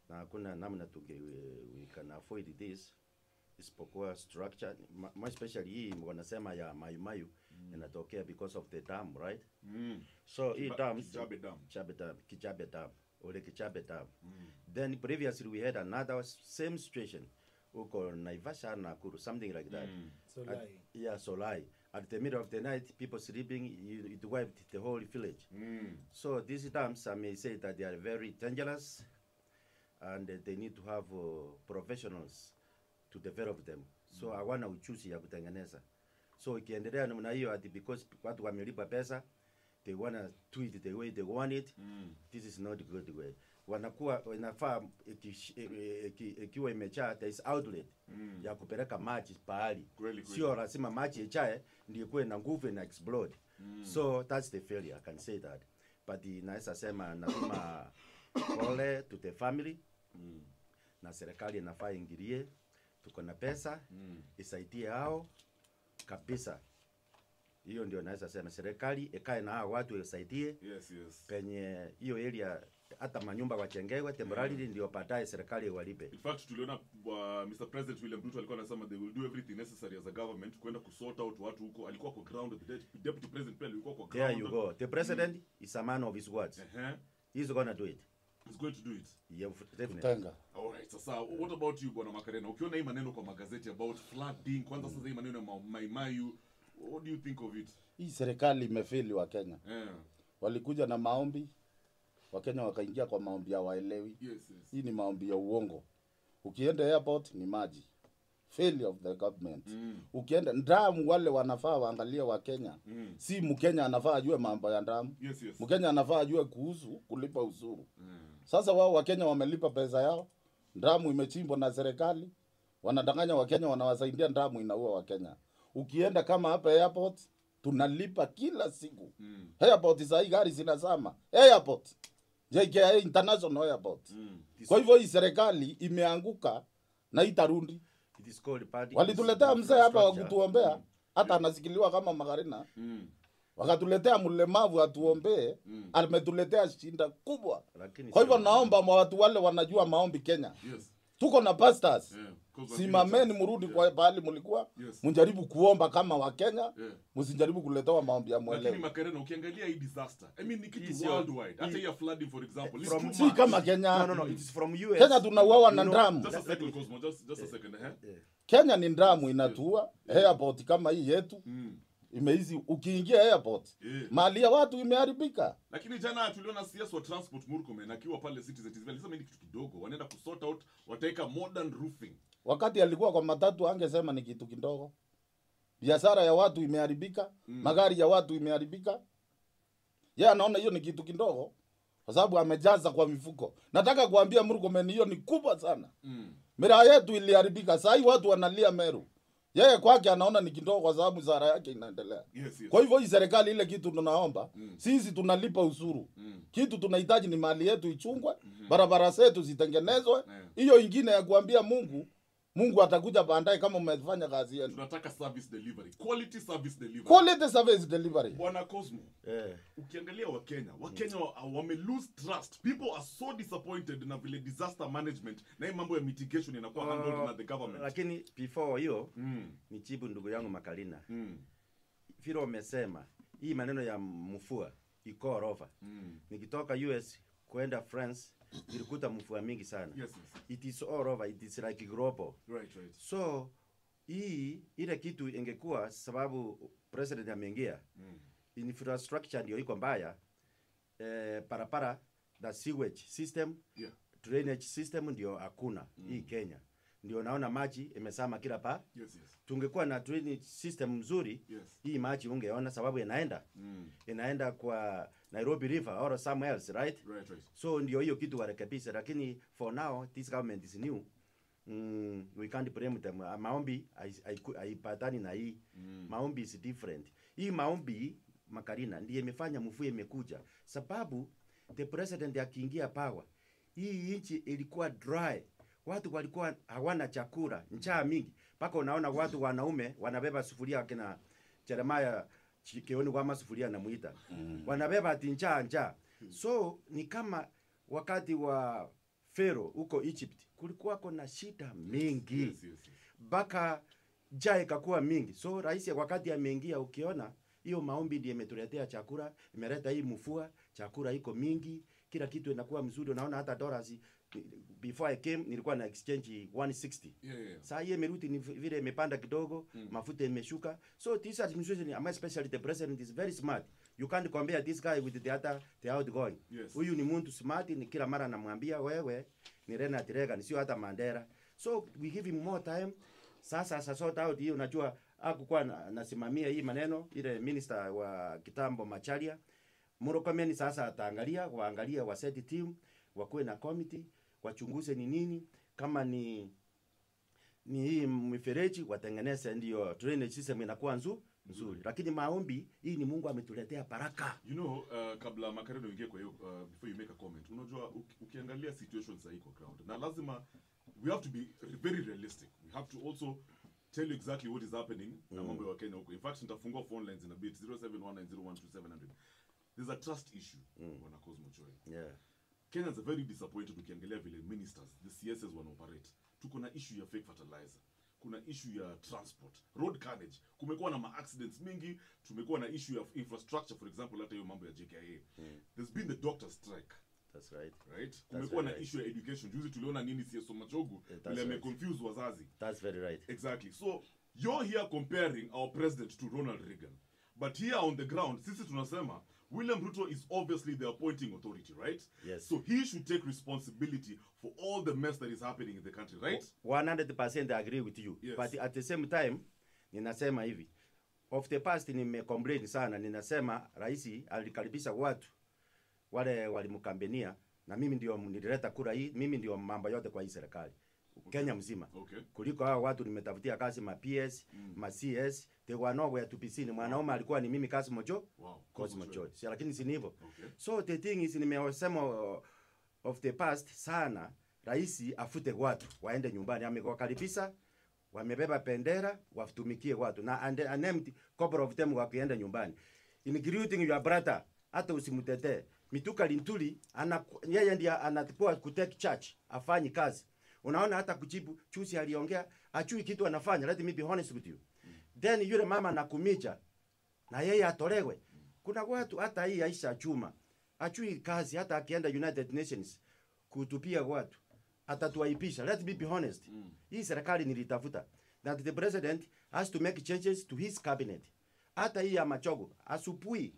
na hakuna namna tunge we can avoid this isipokuwa structure ma- more especially hii wanasema ya mayumayu inatokea because of the dam right Mm. so hii Kiba- dam Kijabe Dam. Kichabe dam Kichabe dam ole Kichabe dam then previously we had another same situation huko Naivasha Nakuru something like that Mm. So At- lie. yeah Solai at the middle of the night people sleeping it it wiped the whole village Mm. So these dams, I may say that they are very dangerous, and uh, they need to have uh, professionals to develop them. So hawana uchuzi ya kutengeneza. So ikiendelea namna hiyo ati because watu wamelipa pesa, they wanna do it the way they want it, Mm. this is not good way. Wanakuwa inafaa ikish- i- i- iki- ikiwa imejaa there is outlet Mm. ya kupeleka maji pahali, Kweli, kweli. sio lazima maji ijae ndio ikuwe na nguvu na explode. So that's the failure, I can say that. But the naweza sema nasema pole to the family Mm. na serikali inafaa ingilie, tuko na pesa Mm. isaidie hao kabisa. Hiyo ndio naweza sema serikali ikae na hao watu isaidie Yes, yes. penye hiyo area, hata manyumba wajengewe temporarily, ndio baadaye serikali walipe. In fact tuliona uh, Mr President William Ruto alikuwa anasema they will do everything necessary as a government kwenda kusort out watu huko. Alikuwa kwa ground, the de- deputy president pia alikuwa kwa ground. There you go. The president is a man of his words. Uh-huh. He's gonna do it. He's going to do it. Yeah, definitely. Tenga. Alright, sasa what about you bwana Makarena? Ukiona hii maneno kwa magazeti about flooding, kwanza sasa hii maneno ya ma- Maimayu, what do you think of it? Hii serikali imefeli wa Kenya. Eh. Walikuja na maombi, Wakenya wakaingia kwa maombi ya waelewi. Yes, yes. Hii ni maombi ya uongo. Ukienda airport ni maji. Failure of the government. Mm. Ukienda ndamu, wale wanafaa waangalie wa Kenya. Mm. Si Mkenya anafaa ajue mambo ya ndamu. Yes, yes. Mkenya anafaa ajue kuhusu kulipa ushuru. Mm. Sasa wao Wakenya wamelipa pesa yao, ndamu imechimbwa na serikali, wanadanganya Wakenya, wanawasaidia, ndamu inaua Wakenya. Ukienda kama hapa airport tunalipa kila siku Mm. airport saa hii gari zinazama airport JKIA International Airport. Mm. Kwa hivyo hii serikali imeanguka na itarundi. It is called party Walituletea mzee hapa wa infrastructure. kutuombea, hata anasikiliwa kama Magarina, Mm. wakatuletea mlemavu atuombee, Mm. ametuletea shinda kubwa. Lakini Kwa hivyo sio- naomba mwa watu wale wanajua maombi Kenya, Yes. tuko na pastors Yeah. 'Cause simameni, of- mrudi Yeah. kwa pahali mlikuwa, Yes. mjaribu kuomba kama Wakenya, Yeah. msijaribu kuletewa maombi ya lakini mwelewi. makarena ukiangalia hii disaster i mean ni Hii kitu sio- worldwide hata hii- hii ya flooding for example it's from- too Si much. kama Kenya. No, no, no. It is from US. Kenya tunauawa na You know, ndamu. just a that- second Cosmo just just a second eh Yeah. Kenya ni ndamu inatua airport kama hii yetu mm. imeizi, ukiingia airport Yeah. mali ya watu imeharibika. lakini jana tuliona CS wa transport Murkomen akiwa pale Citizen TV alisema hii ni kitu kidogo wanaenda kusort out wataweka modern roofing Wakati alikuwa kwa matatu angesema ni kitu kidogo. Biashara ya watu imeharibika, Mm. magari ya watu imeharibika. Yeye anaona hiyo ni kitu kidogo kwa sababu amejaza kwa mifuko. Nataka kuambia Murkomen hiyo ni kubwa sana. mm. Miraa yetu iliharibika, saa hii watu wanalia Meru. Yeye kwake anaona ni kidogo kwa sababu mshahara yake inaendelea. yes yes Kwa hivyo hii serikali, ile kitu tunaomba Mm. sisi tunalipa ushuru mm. kitu tunahitaji ni mali yetu ichungwe, barabara zetu zitengenezwe. Yeah. Hiyo ingine ya kuambia Mungu, Mungu atakuja baadaye kama umefanya kazi yenu. tunataka service delivery quality service delivery Quality service delivery. bwana Cosmo Eh, ukiangalia wakenya wakenya wa, wame lose trust people are so disappointed na vile disaster management na hii mambo ya mitigation inakuwa handled na the government lakini before hiyo mm. nijibu ndugu yangu Makalina, Mm. vile umesema hii maneno ya mvua iko orova. Mm. Nikitoka US kwenda France nilikuta mvua mingi sana. yes yes It is all over, it is like global. right right So hii ile kitu ingekuwa sababu president ameingia mm. infrastructure ndio iko mbaya eh, parapara na sewage system yeah drainage system ndio hakuna mm. hii Kenya ndio naona maji imesama kila pa yes yes tungekuwa na drainage system mzuri yes hii maji ungeona sababu inaenda mm. inaenda kwa Nairobi River or somewhere else right right right so ndio hiyo kitu warekebishe lakini for now this government is new mm, we can't blame them Ah, maombi hai- haiku- haipatani na hii mm. maombi is different hii maombi makarina ndiye imefanya mvua imekuja sababu the president akiingia power hii nchi ilikuwa dry watu walikuwa hawana chakula njaa mingi mpaka unaona watu wanaume wanabeba sufuria akina Jeremiah Chi- kioni kwa masufuria namuita mm. wanabeba ati njaa njaa so ni kama wakati wa Pharaoh huko Egypt kulikuwako na shida mingi Yes, yes, yes. mpaka njaa ikakuwa mingi. So rais wakati ameingia, ukiona hiyo maombi ndiye imetuletea chakula, imeleta hii mvua, chakula iko mingi, kila kitu inakuwa mzuri. Unaona hata dollars before I came nilikuwa na exchange 160 Yeah, yeah, yeah. saa hii imerudi ni vile imepanda kidogo mm. mafuta imeshuka so this administration ama especially the president is very smart you can't compare this guy with the other the outgoing Yes. huyu ni mtu smart ni kila mara namwambia wewe ni Ronald Reagan sio hata Mandela so we give him more time sasa sasa sort out hiyo unajua hakukuwa na- nasimamia hii maneno ile minister wa kitambo Macharia Murkomen sasa ataangalia waangalia waseti team wakuwe na committee wachunguze ni nini kama ni ni hii mifereji watengeneze, ndio drainage system inakuwa nzu, nzuri. Lakini maombi hii ni Mungu ametuletea baraka. you know uh, kabla makareno ingie kwa hiyo uh, before you make a comment unajua uki- ukiangalia situation sahii kwa ground na lazima we have to be very realistic we have to also tell you exactly what is happening na mambo ya wakenya huko in fact nitafungua phone lines in a bit 0719012700 there's a trust issue bwana Cosmo Choi Yeah. Kenyans are very disappointed ukiangalia vile ministers the CSs wanaoperate. Tuko na issue ya fake fertilizer, kuna issue ya transport, road carnage. Kumekuwa na ma-accidents mingi, tumekuwa na issue ya infrastructure, for example hata hiyo mambo ya JKIA. There's been the doctor strike That's right. right kumekuwa na very right. issue ya education juzi tuliona nini CSO Machogu Yeah, that's vile right. ameconfuse wazazi That's very right. Exactly. So you're here comparing our president to Ronald Reagan. But here on the ground, sisi tunasema William Ruto is obviously the appointing authority, right? Yes. So he should take responsibility for all the mess that is happening in the country, right? 100% I agree with you. Yes. But at the same time ninasema hivi. Of the past nimecomplain sana, ninasema rais alikaribisha watu wale walimkambenia na mimi ndio nilileta kura hii, mimi ndio mambo yote kwa hii serikali. Kenya mzima. Okay. kuliko hao watu nimetafutia kazi ma PS mm. ma CS they were nowhere to be seen. Mwanaume alikuwa ni mimi kazi mojo Wow. Cosmo Joy. Si lakini si ni hivyo. Okay. So the thing is nimesema uh, of the past sana rais afute watu waende nyumbani, amewakaribisha wamebeba bendera watumikie watu na and, and empty couple of them wakienda nyumbani including your brother, hata usimtetee Mituka Lintuli ana yeye ndiye anatipoa kutake charge afanyi kazi. Unaona hata kujibu chusi aliongea achui kitu anafanya. Let me be honest with you. Then yule mama nakumicha na yeye atolewe. Kuna watu hata hii Aisha Chuma achui kazi, hata akienda United Nations kutupia watu atatuaipisha. Let me be honest. Hii serikali nilitafuta that the president has to make changes to his cabinet. Hata hii ya Machogo asupui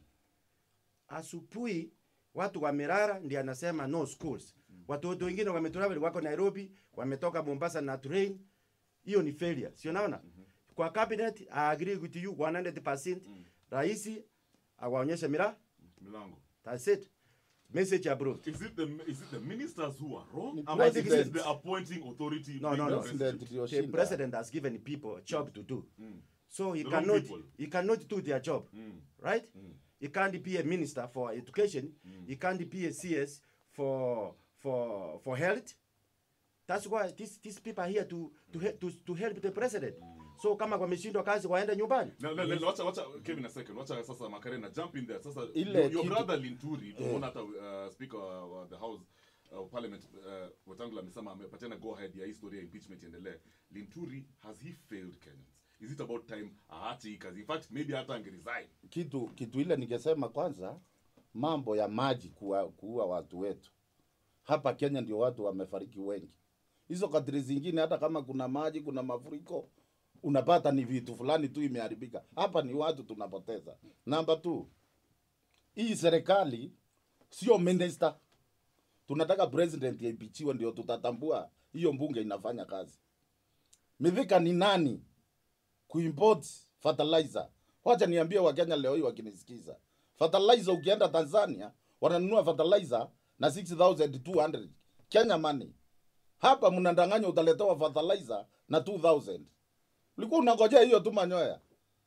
asupui watu wamerara, ndiye anasema no schools. Watoto wengine wametravel wako Nairobi, wametoka Mombasa na train. Hiyo ni failure, sio naona? Kwa cabinet I agree with you 100%. Rais awaonyeshe mira, Milango. that's it. Message approved. Is it the is it the ministers who are wrong? Ni Am I thinking it's president. the appointing authority? No, being no, the no. president? President ndio The shinda. president has given people a job to do. So he The wrong cannot people. he cannot do their job. Right? He can't be a minister for education. He can't be a CS for for for health. That's why these these people are here to to he- to, to help the president. So kama wameshindwa kazi waende nyumbani. Na- na- na- wacha wacha Kevin a second wacha sasa Makarena jump in there sasa Ile your, your kitu- brother Linturi tumeona hata uh, speaker wa, wa the house uh, parliament uh, Wetangula amesema amepatiana go ahead ya historia ya impeachment iendelee Linturi has he failed Kenyans is it about time aache hii kazi in fact maybe hata angeresign kitu kitu ile ningesema kwanza, mambo ya maji kuua, kuua watu wetu hapa Kenya, ndio watu wamefariki wengi. Hizo kadri zingine, hata kama kuna maji, kuna mafuriko, unapata ni vitu fulani tu imeharibika. Hapa ni watu tunapoteza. Namba tu, hii serikali sio minister, tunataka president yaipichiwe, ndio tutatambua hiyo mbunge inafanya kazi. Mithika ni nani kuimport fertilizer. Wacha niambie Wakenya leo hii wakinisikiza, fertilizer ukienda Tanzania wananunua fertilizer na 6200 Kenya money. Hapa mnadanganya utaletewa fertilizer na 2000. Ulikuwa unangojea hiyo tu manyoya.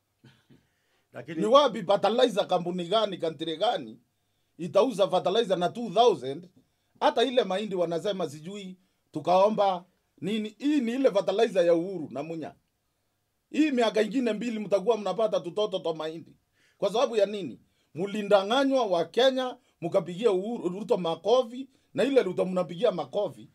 Lakini Ni wapi fertilizer, kampuni gani, country gani itauza fertilizer na 2000? Hata ile mahindi wanasema sijui tukaomba nini. Hii ni ile fertilizer ya Uhuru na Munya. Hii miaka ingine mbili mtakuwa mnapata tutoto twa mahindi. Kwa sababu ya nini? Mlindanganywa wa Kenya, mkapigia Uhuru Ruto makofi na ile Ruto mnapigia makofi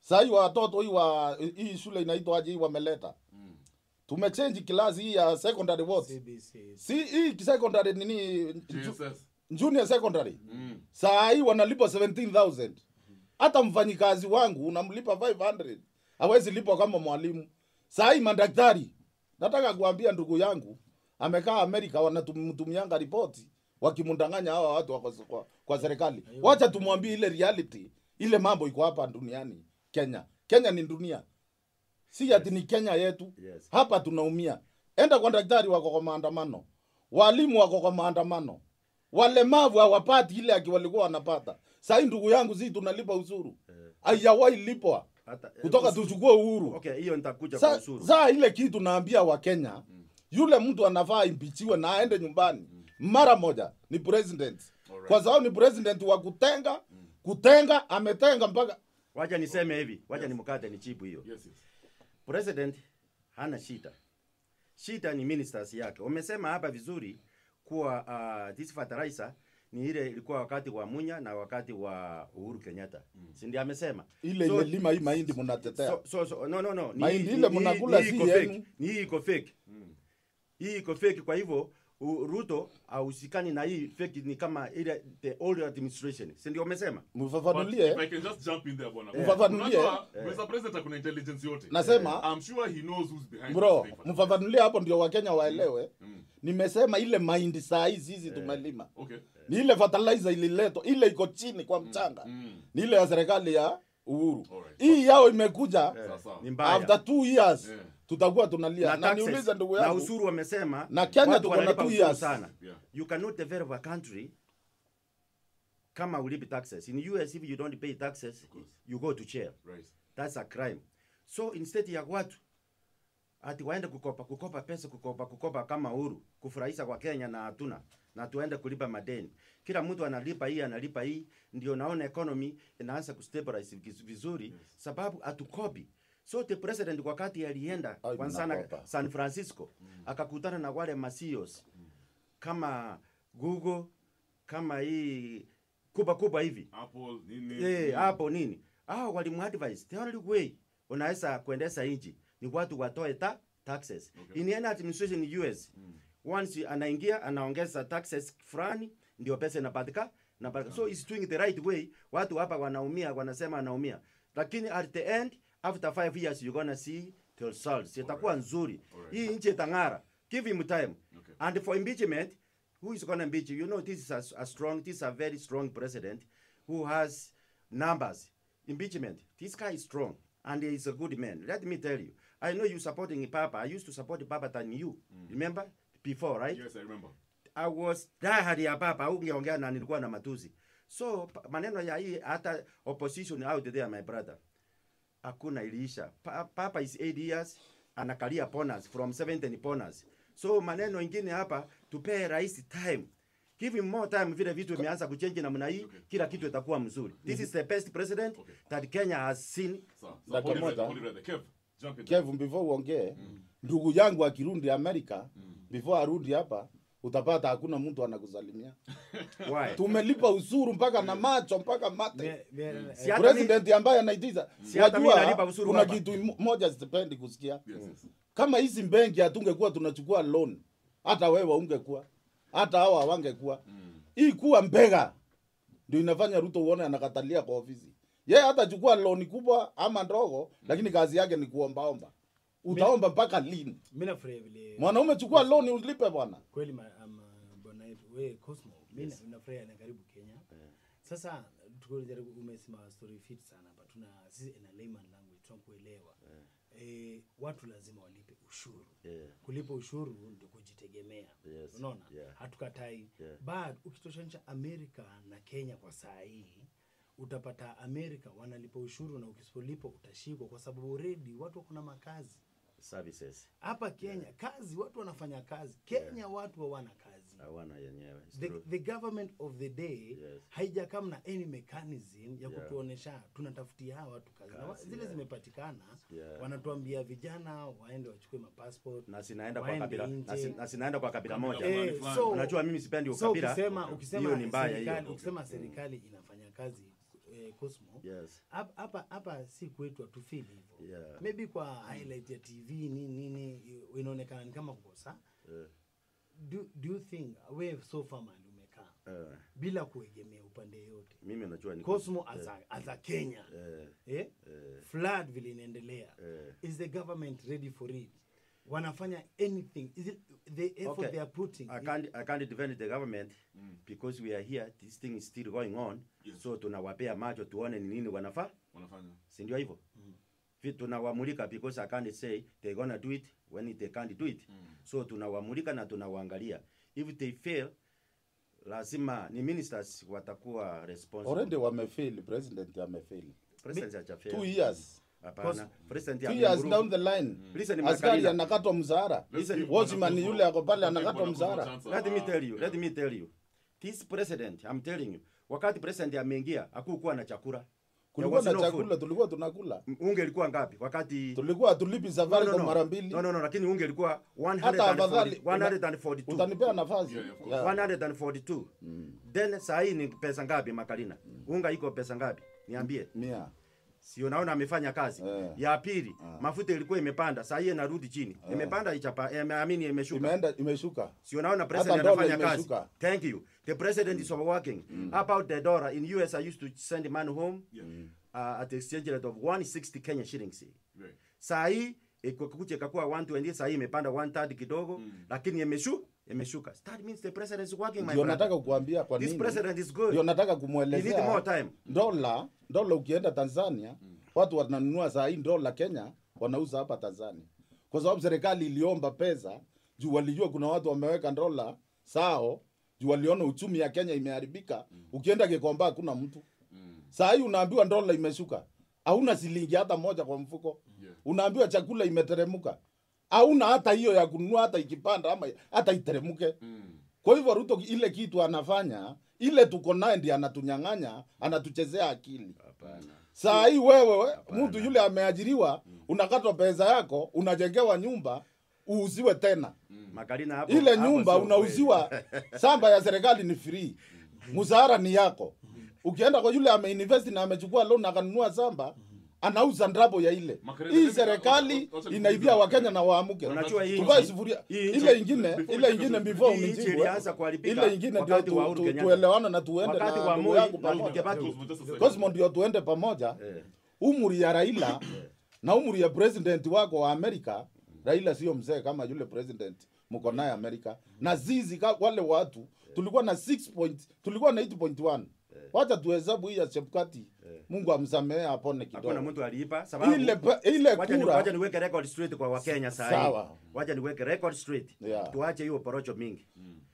sahii watoto hii wa hii shule inaitwaje hii wameleta Mm. tumechange klasi hii ya secondary what CBC. si hii secondary nini ju- JSS. junior secondary Mm. saa hii wanalipa 17000 hata mfanyikazi wangu unamlipa 500 hawezi lipwa kama mwalimu saa hii madaktari nataka kuambia ndugu yangu amekaa amerika wanamtumianga ripoti wakimdanganya hawa watu wako kwa, kwa serikali wacha tumwambie ile reality ile mambo iko hapa duniani kenya kenya ni dunia si ati ni kenya yetu Yes. hapa tunaumia enda kwa daktari wako kwa maandamano walimu wako kwa maandamano walemavu hawapati ile aki walikuwa wanapata sahii ndugu yangu si tunalipa usuru haijawahi lipwa Hata- kutoka usuru- tuchukue uhuru Okay, hiyo nitakuja kwa Sa- usuru. saa ile kitu naambia wakenya yule mtu anafaa impichiwe na aende nyumbani mara moja ni president Alright. kwa sababu ni president wa kutenga kutenga ametenga mpaka Wacha niseme hivi, wacha nimkate nichibu hiyo. Yes, yes. President hana shida. Shida ni ministers yake. Wamesema hapa vizuri kuwa uh, this fertilizer ni ile ilikuwa wakati wa Munya na wakati wa Uhuru Kenyatta. Si ndio amesema? ile So- ile lima hii mahindi mnatetea So, so, so, no, no, no. Ni Mahindi hii- ile ni hii- mnakula ni hii si iko yenu. fake. Ni hii iko fake. Hii iko fake kwa hivyo u- Ruto hausikani na hii fake ni kama ile the old administration. Si ndio umesema? But mfafanulie if I can just jump in there, bwana. Mfafanulie. Unajua, Mr. President akuna intelligence yote. Nasema- I'm sure he knows who's behind bro this thing. mfafanulie hapo ndio wakenya waelewe Mm. nimesema ile mahindi saa hii sisi tumelima Okay. ni ile fertilizer ililetwa ile iko chini kwa mchanga Mm. ni ile ya serikali ya uhuru Alright. hii yao imekuja Sawa, sawa. Ni mbaya. after two years Yeah. tutakuwa tunalia na, na, taxes, niulize ndugu na yangu usuru wamesema Na Kenya watu tuko na wanalipa two ushuru years. sana Yeah. you cannot develop a country kama ulipi taxes in US if you don't pay taxes you go to jail Right. that's a crime so instead ya watu ati waende kukopa kukopa pesa kukopa kukopa kama uhuru kufurahisha kwa Kenya na hatuna na tuende kulipa madeni kila mtu analipa hii analipa hii ndio naona economy inaanza kustabilize viz- vizuri sababu hatukopi so the president wakati alienda Ai, kwa sana mnakopa. San Francisco akakutana na wale masios kama Google kama hii kubwa kubwa hivi Apple, nini? eh Mm. hapo nini hao walimuadvise the only way unaweza kuendesha nchi ni watu watoe ta taxes Okay. in any administration in US once anaingia anaongeza taxes fulani ndio pesa inapatika na so is doing the right way watu hapa wanaumia wanasema anaumia lakini at the end after five years you're gonna see the results itakuwa nzuri Alright. hii nchi itang'ara give him time Okay. and for impeachment who is gonna impeach you you know this is a, a strong this is a very strong president who has numbers impeachment this guy is strong and he is a good man let me tell you i know you supporting papa i used to support papa than you remember before right Yes, I remember. I was diehard ya papa ungeongea na nilikuwa na matusi so pa- maneno ya hii hata opposition out there my brother hakuna iliisha pa, papa is 8 years anakalia bonus from 70 bonus so maneno ingine hapa tupee rais time give him more time vile vitu imeanza kuchange namna hii kila kitu itakuwa mzuri this is the best president Okay. that Kenya has seen Sawa. So, Dakika hold it right moja. there, hold it right there. Kev, jump in there. Kev, before uongee ndugu yangu akirundi Amerika before arudi hapa utapata hakuna mtu anakusalimia. why Tumelipa usuru mpaka na macho mpaka mate. Mie- mie- Si hata mi- President ambaye anaitiza Si hata mi nalipa wajua, ushuru kuna hapa. kitu imo- moja sipendi kusikia Yes, yes. kama hizi benki hatungekuwa tunachukua loan, hata wewe ungekuwa, hata hawa hawangekuwa. Hii kuwa mbega ndio inafanya Ruto uone anakatalia kwa ofisi. Yeye hatachukua loan kubwa ama ndogo, lakini kazi yake ni kuombaomba. Utaomba mpaka lini? mi nafurahia vile Mwanaume chukua loan ulipe bwana. kweli ma- ama bwana yetu we Cosmo mi na- nafurahia na karibu Kenya sasa tukijaribu umesema story fit sana hapa tuna sisi in a layman language tunakuelewa eh, watu lazima walipe ushuru Yeah. kulipa ushuru ndio kujitegemea Yes. unaona Yeah. hatukatai Yeah. but ukitoshanisha amerika na kenya kwa saa hii utapata amerika wanalipa ushuru na ukisipolipa utashikwa kwa sababu already watu wako na makazi services hapa kenya kazi watu wanafanya kazi kenya watu hawana kazi hawana yenyewe It's the, true. the government of the day Yes. haijakam na any mechanism ya Yeah. kutuonesha tunatafutia hawa watu kazi, na wa- Kazi, zile yeah. zimepatikana Yeah. wanatuambia vijana waende wachukue mapassport na sinaenda kwa waende kabila na, si, nje. na sinaenda kwa kabila Kabila moja moja. Eh, fulani. so- unajua mimi sipendi so ukabila ukisema Okay. ukisema Hiyo ni mbaya serikali hiyo. ukisema serikali inafanya kazi eh, Cosmo Yes. hapa hapa hapa si kwetu hatufeel hivyo Yeah. maybe kwa highlight ya tv nini nini inaonekana ni kama kukosa Eh, do, do you think we so far mahali umekaa eh, bila kuegemea upande yote mimi najua ni Cosmo as a, as a Kenya eh, eh? eh, flood vile inaendelea eh. is the government ready for it wanafanya anything is it the effort Okay. they are putting I can't, I can't defend the government because we are here this thing is still going on Yes. so tunawapea macho tuone ni nini wanafaa wanafanya si ndio hivyo Vi- tunawamulika because I can't say they gonna do it when they can't do it so tunawamulika na tunawaangalia if they fail lazima ni ministers watakuwa responsible already wamefail president amefail president hajafail two years hapana president two years ameimprove. down the line Listen, askari Makarina. anakatwa mzara Listen, watchman yule ako pale anakatwa mzara let me tell you let me tell you this president i'm telling you wakati president ameingia hakukuwa na chakula kulikuwa There na was no chakula tulikuwa tunakula food. unge ilikuwa ngapi wakati tulikuwa tulipi safari no, no, kwa no. mara mbili no, no, no, lakini unge ilikuwa hata afadhali 140 142 utanipea nafasi Yeah, yeah, of course. Yeah. 142 then saa hii ni pesa ngapi makalina unga iko pesa ngapi niambie mia si unaona amefanya kazi Eh. ya pili mafuta ilikuwa imepanda saa hii inarudi chini imepanda ichapa amini imeshuka imeenda imeshuka si unaona president Hata dola anafanya kazi imeshuka. thank you the president is overworking about the dollar in us i used to send money home Yeah. uh, at the exchange rate of 160 kenya shillings Right. saa hii ikukuja ikakuwa 120 saa hii imepanda 130 kidogo lakini imeshu imeshuka that means the president is working my ndio brother. nataka kukuambia kwa this nini president is good ndio nataka you need kumwelezea more time dola dola ukienda tanzania watu wananunua saa hii dola kenya wanauza hapa tanzania kwa sababu serikali iliomba pesa juu walijua kuna watu wameweka dola sao juu waliona uchumi ya kenya imeharibika ukienda kikomba hakuna mtu saa hii unaambiwa dola imeshuka hauna silingi hata moja kwa mfuko Yeah. unaambiwa chakula imeteremka hauna hata hiyo ya kununua hata ikipanda ama hata iteremuke Mm. kwa hivyo Ruto ile kitu anafanya ile tuko naye ndiye anatunyang'anya, anatuchezea akili. hapana Saa hii wewe mtu yule ameajiriwa, unakatwa pesa yako, unajengewa nyumba uuziwe tena makalina hapo ile hapo nyumba sio unauziwa. Shamba ya serikali ni free, mshahara ni yako. Ukienda kwa yule ameinvest na amechukua loan akanunua shamba anauza ndabo ya ile. Makarena, Hii let me- serikali wacha- wacha inaibia nikuulize Wakenya Makarena. na waamuke. Unajua hii Tuvae nchi- sufuria. hii nchi- Ile ingine, before ile you ingine get- before hii nchi unijibu. ilianza kuharibika Ile ingine ndio wakati wa tu- Uhuru tu- Kenyatta. tuelewane na tuende Wakati na wa ndugu Moi yangu na pamoja. Kibaki. Cosmo, just a second. Cosmo ndio tuende pamoja. Eh. Umri ya Raila na umri ya president wako wa Amerika. Raila sio mzee kama yule president mko naye Amerika. Na zizi ka, wale watu tulikuwa na 6 point, tulikuwa na 8.1. Wacha tuhesabu hii ya Chebukati. Mungu amsamehe apone hakuna kidogo. mtu aliipa sababu Ile pa- ile wacha ni- kura wacha niweke record straight kwa wakenya saa hii Sawa. wacha niweke record straight Yeah. tuache hiyo porocho mingi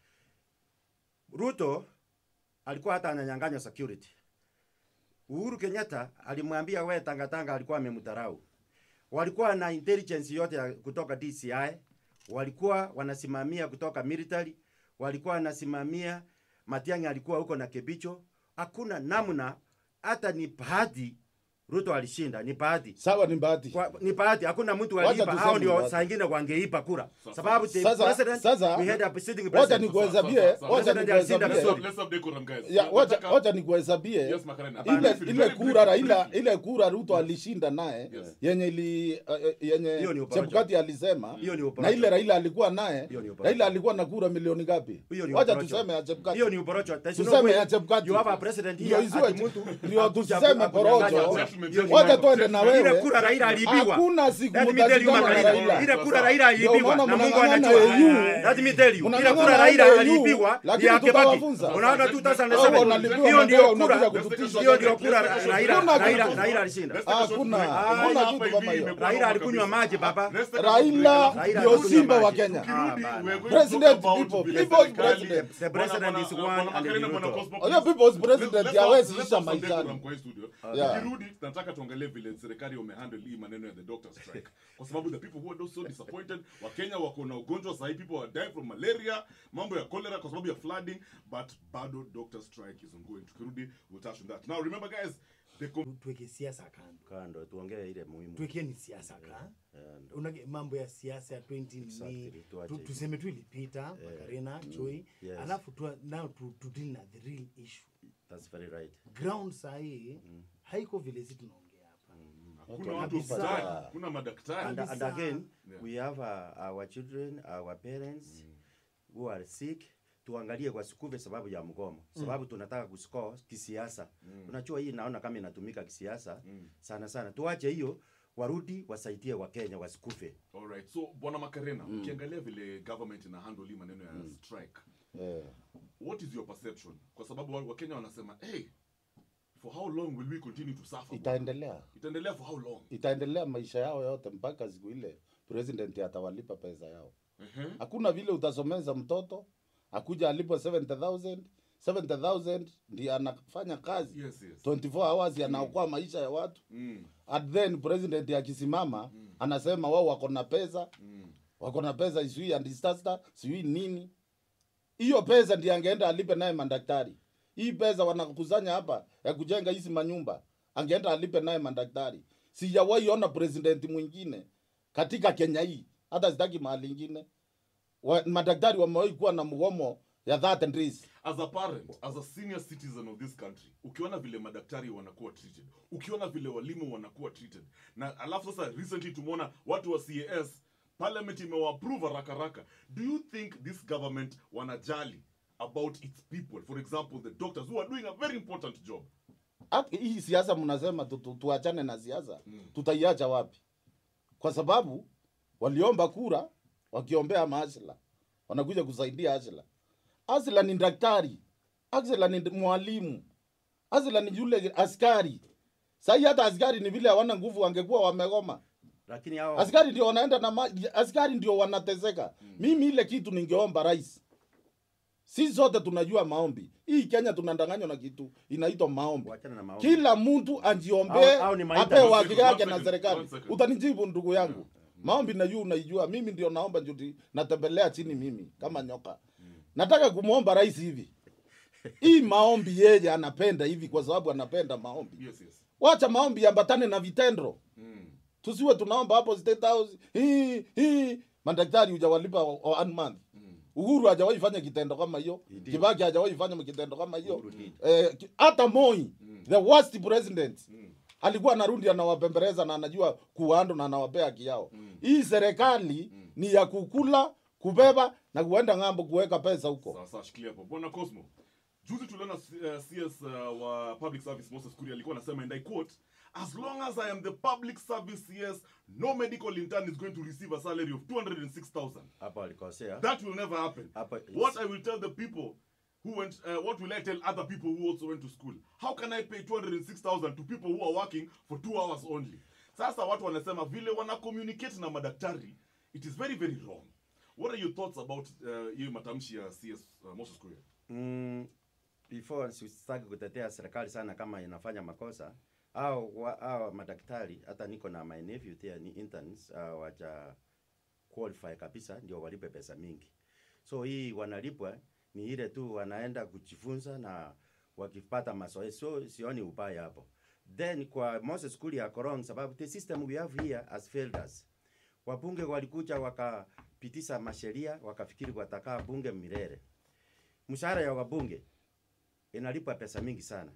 ruto alikuwa hata ananyang'anya security uhuru kenyatta alimwambia we tangatanga alikuwa amemdharau walikuwa na intelligence yote ya kutoka dci walikuwa wanasimamia kutoka military walikuwa wanasimamia matiang'i alikuwa huko na kebicho hakuna namna hata ni bahati ruto alishinda ni bahati sawa ni bahati. kwa, ni bahati hakuna mtu Wacha aliipa tuseme hao ni ndio bahati. saa ingine wangeipa kura sababu the Sasa- president sasa- we had a sitting Wacha president nikuhesabie, Sasa- sasa- wacha President alishinda nikuhesabie. vizuri. Let's have decorum, guys. Ya, wacha Nataka- wacha nikuhesabie Yes, Makarena. ile Briefly, ile very kura briefly, Raila briefly. ile kura Ruto alishinda naye Yes. yenye ili uh, yenye Hiyo ni uporojo. Chebukati alisema Hiyo ni na uporojo. ile Raila alikuwa naye Hiyo ni uporojo. Raila alikuwa na kura milioni ngapi? Hiyo ni Wacha uporojo. tuseme ya Chebukati. hiyo ni uporocho There's no Tuseme way ya Chebukati. you have a president Ndio here isiwe- ati mtu ndio akuja tuseme ku- akunyang'anya porojo. kura. Gentlemen, Hiyo ni Wacha mambo. twende na ile wewe. kura Raila aliibiwa Hakuna siku Let me tell you, mtashindana na Makarina. Raila. ile kura Sasa. Raila Ndio aliibiwa maana na Mungu mnang'ang'ana anajua AU. let me tell you ile Mnang'ang'ana kura Raila AU, aliibiwa lakini ya Kibaki tutawafunza. unaona Hao 2007 wanalipiwa hiyo na ndio wewe kura unakuja kututisha. hiyo ndio kura Raila Hakuna Raila kitu. Raila alishinda Let's take a short Hakuna. break. Hakuna Mbona kitu hapa kama hivi hiyo. imekuwa Raila noma alikunywa kabisa. maji baba Let's take a short break. Raila Raila ndio alikunywa simba wa maji. Kenya. Tukirudi, Ah, we're bana. going to President talk about people, vile people's serikali- president. The president Bwana- is bwana- one bwana and Makarena, the bwana Ruto. Cosmo, Huyo people's let's- president let's have- hawezi let's isha have some maishani. decorum kwa hii studio. Yeah. Tukirudi, tunataka tuangalie vile serikali wamehandle hii maneno ya the doctor strike kwa sababu the people who are so disappointed wakenya wako na ugonjwa sahi people are dying from malaria mambo ya cholera kwa sababu ya flooding but bado doctor strike is ongoing tukirudi we'll touch on that now remember guys the com- tuweke siasa kando kando tuongee ile muhimu tuwekee ni siasa ka unage mambo ya siasa ya 20 Exactly, ni tuache tu, hivyo. tuseme tu ilipita makarena choi yes. alafu tu, now tu, tu deal na the real issue That's very right. ground sahii haiko vile si tunaongea hapa Hakuna Watu watu kabisa. hospitali, hakuna madaktari. And, and Kabisa. again, Yeah. we have uh, our children, our parents who are sick. Tuangalie kwa sikuve sababu ya mgomo, sababu tunataka kuscore kisiasa. Unajua hii naona kama inatumika kisiasa sana sana. Tuache hiyo, warudi wasaidie Wakenya wasikufe. Alright. So bwana Makarena, ukiangalia vile government ina handle hii maneno ya strike, Eh, what is your perception? Kwa sababu wa- Wakenya wanasema, hey, for how long will we continue to suffer? itaendelea Itaendelea for how long? itaendelea maisha yao yote mpaka siku ile president atawalipa pesa yao Ehe. hakuna vile utasomeza mtoto akuja alipo 70000 70000 ndiye anafanya kazi Yes, yes. 24 hours anaokoa maisha ya watu Mm. at then president akisimama anasema wao wako na pesa Mm. wako na pesa sijui and disaster sijui nini hiyo pesa ndiye angeenda alipe naye madaktari hii pesa wanakusanya hapa ya kujenga hizi manyumba angeenda alipe naye madaktari sijawahi ona president mwingine katika kenya hii hata sitaki mahali ingine wa, madaktari wamewahi kuwa na mgomo ya 30 days as a parent as a senior citizen of this country ukiona vile madaktari wanakuwa treated ukiona vile walimu wanakuwa treated na alafu sasa recently tumeona watu wa cas parliament imewaapprove haraka haraka do you think this government wanajali about its people for example the doctors who are doing a very important job Hata hii siasa mnasema tu, tu, tuachane na siasa tutaiacha wapi kwa sababu waliomba kura wakiombea maasla wanakuja kusaidia asla asla ni daktari asla ni mwalimu asla ni yule askari sahii hata askari ni vile hawana nguvu wangekuwa wamegoma Lakini hao askari ndio wanaenda na ma... askari ndio wanateseka mimi ile kitu ningeomba rais si zote tunajua maombi hii kenya tunandanganywa na kitu inaitwa maombi Wachana na maombi. kila mtu ajiombee Au- au ni maita- apewe One haki second, yake one na second, serikali one second. utanijibu ndugu yangu maombi najua unaijua mimi ndio naomba njuti natembelea chini mimi kama nyoka nataka kumwomba rais hivi hii maombi yeye anapenda hivi kwa sababu anapenda maombi yes yes wacha maombi yambatane na vitendo mm. tusiwe tunaomba hapo state house hii hii madaktari hujawalipa wa- one month uhuru hajawahi fanya kitendo kama hiyo Indeed. kibaki hajawahi fanya kitendo kama hiyo Uhuru did. eh, ki- hata moi the worst president alikuwa anarudi anawapembeleza na anajua kuando na anawapea haki yao hii serikali ni ya kukula kubeba na kuenda ng'ambo kuweka pesa huko sawa sawa shikilia hapo bwana cosmo juzi tuliona uh, cs uh, wa public service moses kuria alikuwa anasema and i quote as long as i am the public service cs no medical intern is going to receive a salary of 206000 hapo walikosea. that will never happen Hapa- what i will tell the people who went uh, what will i tell other people who also went to school how can i pay 206000 to people who are working for two hours only sasa watu wanasema vile wana communicate na madaktari it is very very wrong what are your thoughts about uh, hiyo matamshi ya cs uh, moses kuria Mm, before sitaki kutetea serikali sana kama inafanya makosa au wa, au madaktari hata niko na my nephew there ni interns uh, waja qualify kabisa ndio walipe pesa mingi so hii wanalipwa ni ile tu wanaenda kujifunza na wakipata mazoezi so sioni ubaya hapo then kwa Moses Kuria Korong sababu the system we have here has failed us wabunge walikuja wakapitisha masheria wakafikiri watakaa bunge milele mshahara ya wabunge inalipa pesa mingi sana.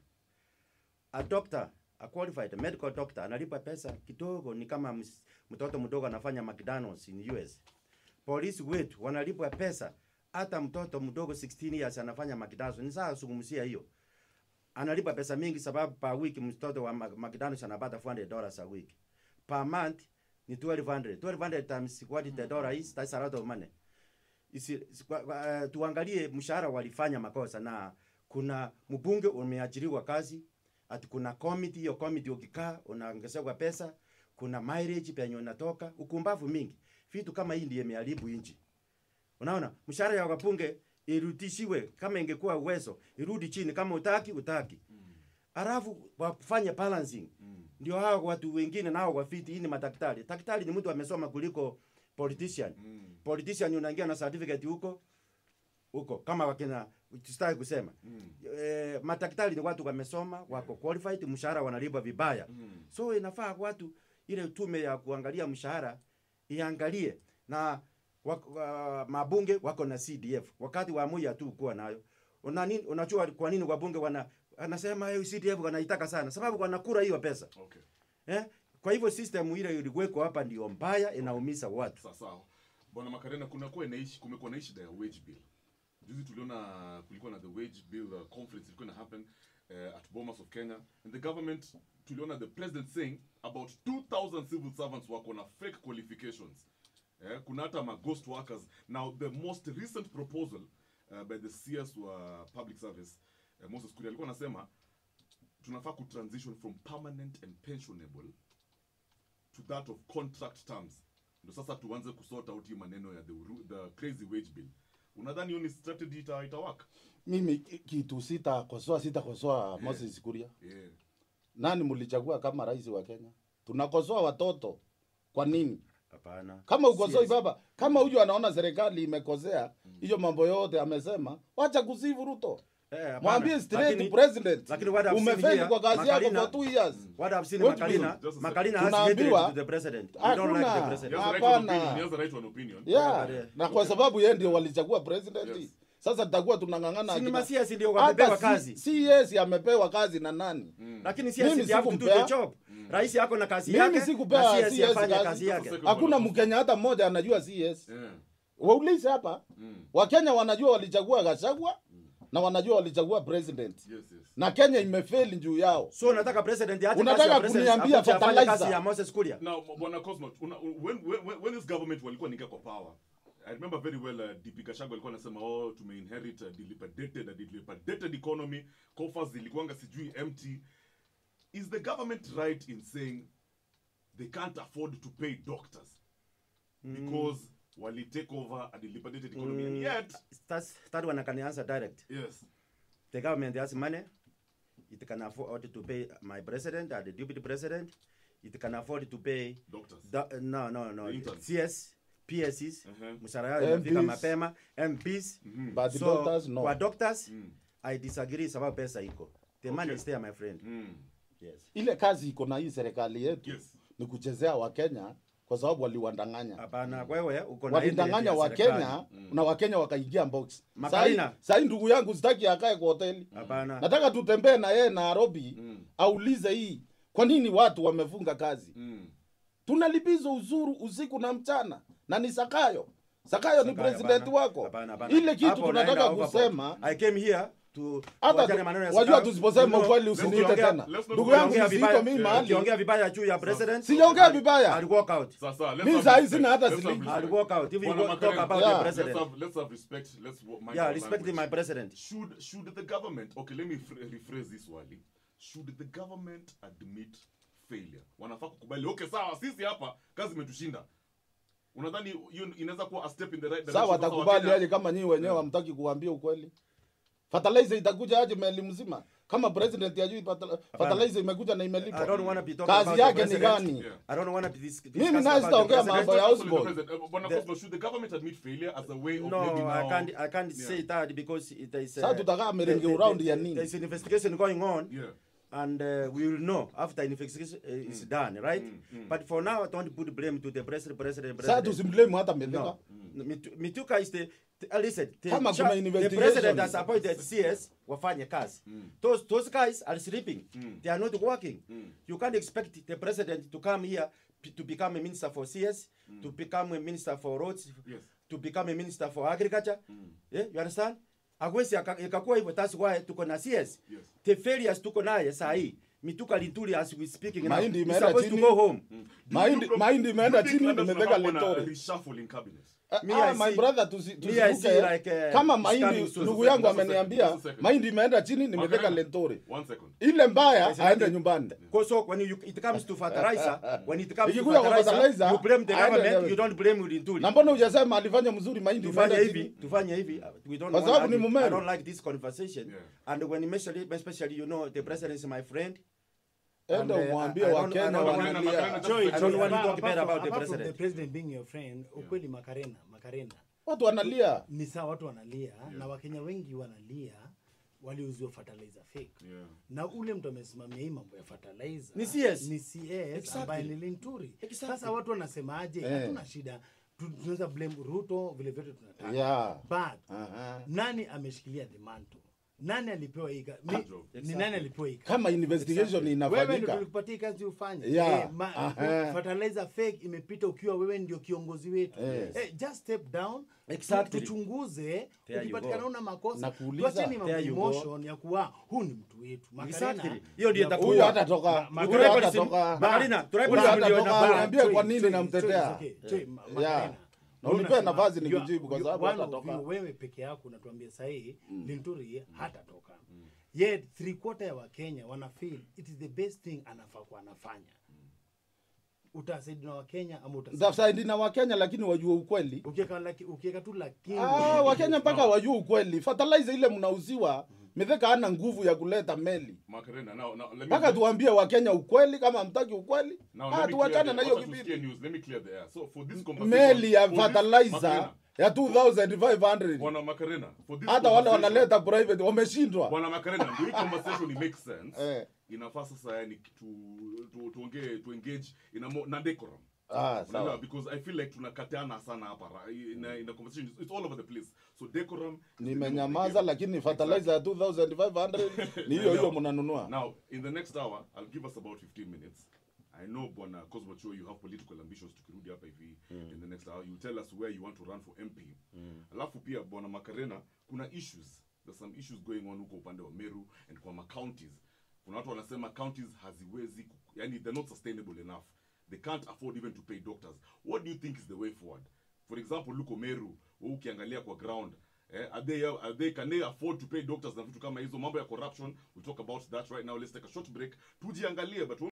A doctor, a qualified medical doctor analipa pesa kidogo, ni kama ms- mtoto mdogo anafanya McDonald's in US. Polisi wetu wanalipwa pesa, hata mtoto mdogo 16 years anafanya McDonald's. Ni sawa zungumzia hiyo, analipa pesa mingi sababu per week mtoto wa Mac- McDonald's anapata 400 dollars a week. Per month ni 1200. 1200 times what the dollar is, that's a lot of money isi, si- kwa, kwa, uh, tuangalie mshahara walifanya makosa na kuna mbunge umeajiriwa kazi ati kuna committee hiyo committee ukikaa unaongezewa pesa kuna mileage penye unatoka ukumbavu mingi vitu kama hii ndiye imeharibu nchi unaona mshahara ya wabunge irudishiwe kama ingekuwa uwezo irudi chini kama utaki utaki alafu wafanye balancing ndio hao watu wengine nao wafiti hii ni madaktari daktari ni mtu amesoma kuliko politician politician unaingia na certificate huko huko kama wakina tusitaki kusema eh, madaktari ni watu wamesoma wako qualified mshahara wanalipwa vibaya so inafaa watu ile tume ya kuangalia mshahara iangalie na wak, wa, mabunge wako na CDF wakati wa Moi tu kuwa nayo una nini, unajua kwa nini wabunge wana anasema hey, CDF wanaitaka sana sababu wanakura hiyo pesa Okay. eh? Kwa hivyo system ile ilikuweko hapa ndio mbaya, inaumiza watu. Sawa sawa. Bwana Makarena, kuna kuwa inaishi kumekuwa na shida ya wage bill. Juzi tuliona kulikuwa na the wage bill uh, conference ilikuwa ina happen uh, at Bomas of Kenya and the government tuliona the president saying about 2000 civil servants wako na fake qualifications. Eh, kuna hata ma ghost workers. Now the most recent proposal uh, by the CS wa public service uh, Moses Kuria alikuwa anasema tunafaa kutransition from permanent and pensionable to that of contract terms ndo sasa tuanze kusort out hii maneno ya the, ru- the crazy wage bill unadhani hiyo ni strategy ita, ita work mimi ki- kitu sitakosoa sitakosoa Moses Kuria. yeah. Nani mlichagua kama rais wa Kenya? Tunakosoa watoto kwa nini? Hapana. Kama ukosoi Yes. baba, kama huyu anaona serikali imekosea hiyo mambo yote amesema, wacha kusifu Ruto. Eh, hapana. Mwambie straight Lakini- president. lakini what I've seen Umefeli here, kwa kazi yako Makarina- for two years. What I've seen What Makarina, will- just a Makarina has Tunaambiwa- hatred to the president. We don't like the Hakuna. He president. has a right to an Hapana. opinion. He has a right to an opinion. Yeah. Yeah. Na kwa sababu yeye ndio walichagua president. Yes. Sasa tutakuwa tunang'ang'ana Si ni akina- ma-CS ndio wamepewa Hata kazi. si- CS amepewa kazi na nani? Lakini si Mimi asi have to do the sikumpea. job. Rais yako na kazi Mimi yake. sikupea na CS CS afanye kazi. kazi yake. Sasa- Hakuna Mkenya hata mmoja anajua CS. Yeah. Waulize hapa. Mm. Wakenya wanajua walichagua Gachagua na wanajua walichagua president. Yes, yes. Na Kenya imefeli juu yao. So unataka president aache Unataka kazi ya president, kuniambia akuje afanye fertilizer? kazi ya Moses Kuria. Now, Bwana Cosmo, una, when, when, when this government walikuwa ningia kwa power, I remember very well uh, DP Gachagua alikuwa anasema oh, tumeinherit a dilapidated, a dilapidated economy, coffers zilikuwanga sijui empty. Is the government right in saying they can't afford to pay doctors because wali take over a dilapidated economy and yet, That's, that one I can answer direct. yes, The government has money. It can afford to pay my president and the deputy president. It can afford to pay doctors. the, no, no, no. The interns. CS, PSs, Uh-huh. mshahara yao inafika MPs. mapema, MPs. But the So, doctors no. kwa doctors, Mm. I disagree sababu pesa iko. The money Okay. is there, my friend. Mm. Yes. Ile kazi iko na hii serikali yetu Yes. ni kuchezea Wakenya kwa sababu waliwadanganya. Hapana, wewe uko na walidanganya interest ya serikali. Wakenya na Wakenya wakaingia box. Makarina. Sasa ndugu yangu sitaki akae kwa hoteli. Hapana. Nataka tutembee na yeye Nairobi Mm. aulize hii kwa nini watu wamefunga kazi. Mm. Tunalipizwa uzuru usiku na mchana na ni Sakayo. Sakayo ni Sakayo, president hapana. wako. Hapana, hapana. Ile kitu Hapo unaenda tunataka overboard. kusema I came here to hata tuachane tu- maneno ya wajua Sakayo. tusiposema You know, ukweli let's usiniite tuongea- tena. let's not Ndugu go- yangu Ukiongea usiite vibaya- mimi yeah, mahali. ukiongea vibaya juu ya president Sijaongea vibaya. I'll walk out Sasa, let's Mi have saa hizi respect. sina hata Let's have shilingi. respect. I'll walk out if you Bwana go- talk Makarena, about Yeah. the let's president have, let's have respect. Let's wo- mind yeah our respecting my language. president Should should the government okay? Let me fr- rephrase this wali. Should the government admit failure? Wanafaa kukubali okay, sawa, sisi hapa kazi imetushinda. Unadhani hiyo inaweza kuwa a step in the right direction? Sawa, Sasa watakubali Wakenya- aje kama nyinyi wenyewe hamtaki kuambia ukweli? Fertilizer itakuja aje meli mzima? Kama president ajui fertilizer- fertilizer imekuja na I don't imelipwa. want to be talking about Kazi the yake ni president. gani? Yeah. I don't want to be dis- Mimi discussing naye about the sitaongea president. mambo ya Absolutely, Osborne. President. Uh, Bwana The- Koslo, should the government admit failure as a way of No, maybe I now? can't. I can't Yeah. say that because it is. Sasa tutakaa merenge there- around there- ya nini? There's an investigation going on, Yeah. and uh, we will know after investigation uh, is done, right? But for now, don't put blame to the president. President. Sasa president. tusimblame hata Mithika. No. Mitu- Mituka is the, the uh, listen, the, Kama cha- kuna the investigation. president has appointed CS wafanye kazi. Those, those guys are sleeping. They are not working. You can't expect the president to come here p- to become a minister for CS, to become a minister for roads, Yes. to become a minister for agriculture. Yeah, you understand? Agwesi aka- ikakuwa hivyo that's why tuko na CS. Yes. The failures tuko naye saa hii. Mituka Linturi as we speaking now. Mahindi He's imeenda supposed to chini. go home. Do you- Mahindi do you- mahindi do you imeenda think chini labda nimeweka tunafaa kuwa na letore. reshuffle in cabinet? Me, Ah, I my see- brother tusi- me, I tusivuke. see like, uh, Kama it's mahindi coming soon. ndugu Just a yangu second, ameniambia just a second. mahindi imeenda chini nimeweka Makarena, letore. One second. Ile mbaya Yes, aende yes. nyumbani. Because so when you, it comes to fertilizer, when it comes to Ikikuja kwa fertilizer, fertilizer, you blame the aende government, level. you don't blame Linturi. Na mbona hujasema alifanya mzuri mahindi tufanye imeenda hivi chini? tufanye hivi uh, we don't Kwa want sababu ni argue. Mumeru. I don't like this conversation Yeah. and when especially, especially you know the president is my friend Enda And, uh, umwambie I don't- I Wakenya don't want- Makarena, wanalia. Makarena, Joy, just- I don't Joy, want to apart- talk bad apart about the from- apart from president. the president being your friend, ukweli Makarena, Makarena. Watu wanalia. Ni sawa watu wanalia na Wakenya wengi wanalia waliuziwa fertilizer fake. Yeah. Na ule mtu amesimamia hii mambo ya fertilizer Ni CS. ni CS Exactly. ambaye ni Linturi. Exactly. Sasa watu wanasemaje? Eh. Hatuna shida. Tu- Tunaweza blame Ruto vile vyote tunataka. Yeah. But Aha. nani ameshikilia the mantle? nani alipewa hii kazi Mi- job. ni nani alipewa hii kazi kama investigation wewe ndio inafanyika tulikupatia hii kazi ufanye Yeah. Eh, ma- Aha. fertilizer fake imepita ukiwa wewe ndio kiongozi wetu Yes. eh, just step down Exactly. tuchunguze There you ukipatikana go. una makosa Nakuuliza. tuacheni mambo There you go. emotion ya kuwa huu ni mtu wetu Macarena, Exactly. Hiyo ndio ya- itakuwa- huyu hatatoka Ma- huyu Tribalism- hatatoka Macarena, tribalism Huyu ndio hatatoka, inafanya- niambie Choi, kwa nini Choi, namtetea Choi, it's okay. Choi, Ma- Yeah. Macarena. Na Wewe unipe unasema, nafasi you are- nikujibu kwa you- sababu one of hatatoka. you, wewe peke yako unatuambia sahii linturi hatatoka yet three quarter ya wakenya wana feel it is the best thing anafaa kuwa anafanya utasaidi na wakenya ama utasaidi zasaidi na wakenya lakini wajue ukweli ukiweka laki- ukiweka tu lakini ah, wakenya mpaka wajue ukweli fertilizer ile mnauziwa mitheka hana nguvu ya kuleta meli Macarena, now, now, let me mpaka tuambie wakenya ukweli kama hamtaki ukweli Now, ah, let me clear tuachane the- na hiyo wacha tusikie kipindi news. Let me clear the air. So, for this conversation- meli ya for this- fertilizer Macarena, ya 2500 Bwana Macarena, for this hata wale conversation- wanaleta private wameshindwa Bwana Macarena, ndio hii conversation it makes sense. Eh. Inafaa sasa yani tu tu tuongee tu engage in a more na decorum. ah, Unaelewa? sawa because I feel like tunakatiana sana hapa ra- in a, in a conversation it's all over the place. So decorum nimenyamaza lakini fertilizer ya 2500 ni hiyo hiyo mnanunua Now, in the next hour, I'll give us about 15 minutes. I know, Bwana Cosmo Cho, you have political ambitions tukirudi hapa hivi in the next hour. You tell us where you want to run for MP. Alafu pia Bwana Macarena, kuna issues. There's some issues going on huko upande wa Meru and kwa ma counties. Kuna watu wanasema counties haziwezi, ku- yani they're not sustainable enough. They can't afford even to pay doctors. What do you think is the way forward? For example, luko Meru, wewe ukiangalia kwa ground, Eh, are they are they can they afford to pay doctors na vitu kama hizo mambo ya corruption we'll talk about that right now let's take a short break tujiangalie but